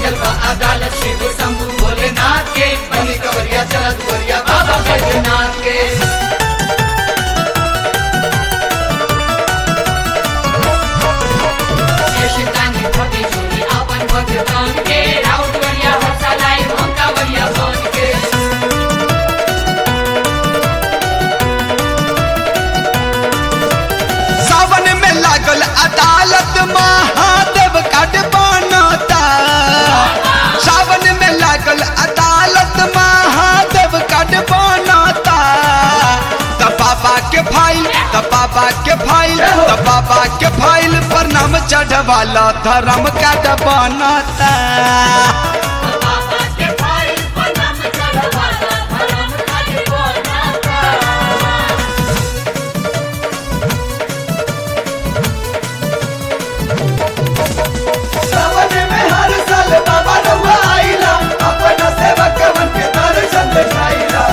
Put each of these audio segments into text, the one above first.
लागल बा अदालत शिव शंभु भोलेनाथ के बनी कवरिया चलत वरिया बाबा बैजनाथ के शिवदानी भक्ति चोरी आपन भगवान के राउत वरिया हंसा लाई भंका वरिया बन के सावन में लागल अदालत महादेव काट बनता सावन में लागल अदालत महादेव काट बनता त बाबा के फाइल त बाबा के फाइल त बाबा के फाइल पर नाम चढ़वाला धर्म काट बनता बाबा के भाई पनम चढ़वाला धर्म काज बनाता सावन में हर साल बाबा रउआ आइला अपना सेवकवन के दर्शन दिखाइला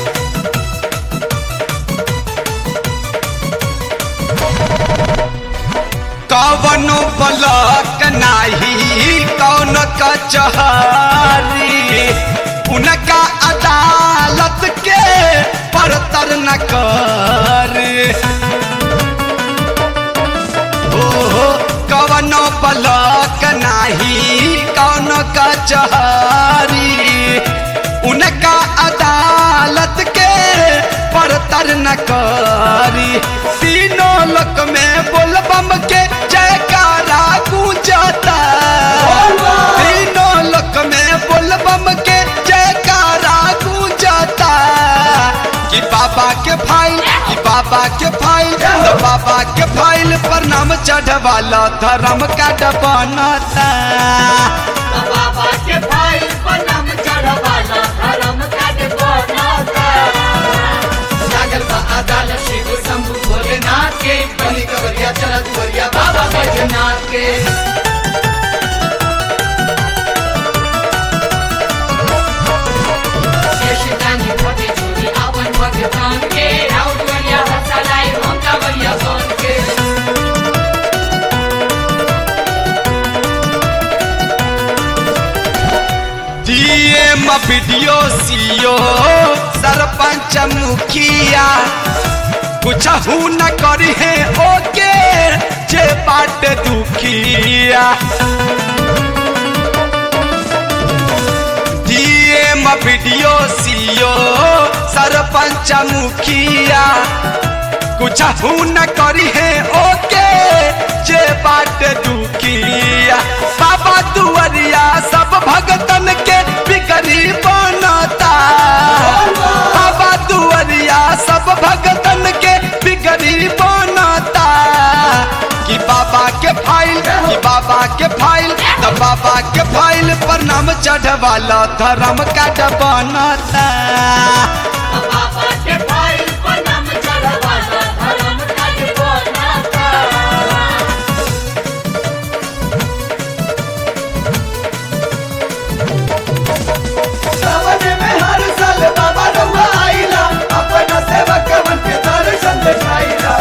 कवनो बलक नाही कौन कचहरी उनका अदालत के परतर न कर ओहो कवनो बलक नाही कौन कचहरी उनका अदालत के परतर न करी तीनों लोक में बोलबम के जयकारा गूंजता तीनों लोक में बोलबम के जयकारा गूंजता कि बाबा के फाइल कि बाबा के फाइल तो बाबा के फाइल पर नाम चढ़वाला धर्म का बनता बाबा के भाई पनम चढ़वाला धर्म काज बनाता लागल बा अदालत शिव शंभु भोलेनाथ के बनी कवरिया चलत वरिया बाबा बैजनाथ के शिवदानी भक्ति चोरी आपन भगवान के राउत वरिया हंसा लाई भंका वरिया बन के डीएम वीडियो सीओ सरपंच मुखिया कुछ न करी है ओके जे बाट दुखिया डीएम वीडियो सीओ सरपंच मुखिया कुछ न करी है ओके जे बाट दुखिया बाबा दुआरिया सब भगतन के बिगड़ी बनता बाबा दुआरिया सब भगतन के बिगड़ी बनता कि बाबा के फाइल कि बाबा के फाइल तो बाबा के फाइल पर नाम चढ़वाला धर्म काट बनता बाबा के भाई पनम चढ़वाला धर्म काज बनाता सावन में हर साल बाबा रउआ आइला अपना सेवकवन के दर्शन दिखाइला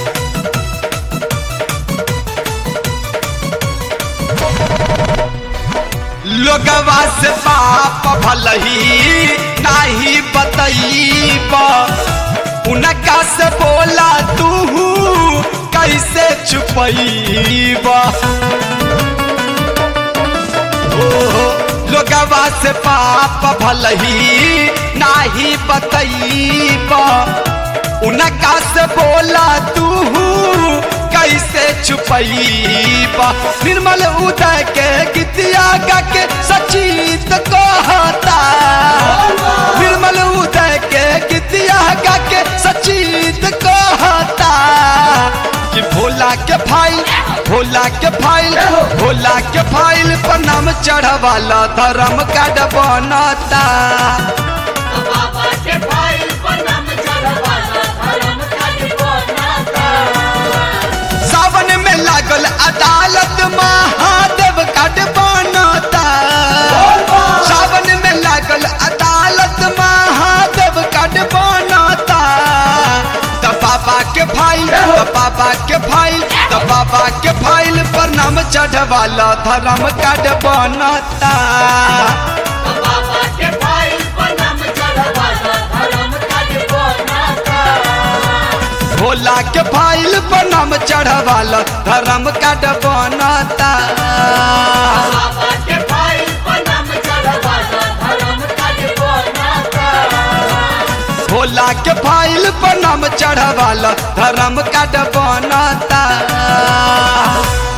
लोगवा से बाप भलही नाही बतईब उनका से बोला तू कैसे छुपईब ओहो, लोगवा से पाप भलही नाही बतईब उनका से बोला तू कैसे छुपईब निर्मल उदय के गीतिया गा के सचीत कहता निर्मल उदय के गीतिया गा के सचीत कहता कि भोला के फाइल भोला के फाइल भोला के फाइल पर नाम चढ़वाला धर्म काड बनता बाबा के भाई पनम चढ़वाला धर्म काज बनाता सावन में लागल अदालत महादेव काड बनता सावन में लागल अदालत महादेव काड बनता त बाबा के फाइल त बाबा के फाइल त बाबा के फाइल पर नाम चढ़ चढ़वाला धर्म कार्ड बनता बाबा के फाइल पर नाम चढ़वाला धर्म कार्ड बनता भोला के फाइल पर नाम चढ़वाला धर्म कार्ड बनता बाबा के फाइल पर नाम चढ़वाला धर्म कार्ड बनता भोला के फाइल पर नाम चढ़वाला धर्म कार्ड बनता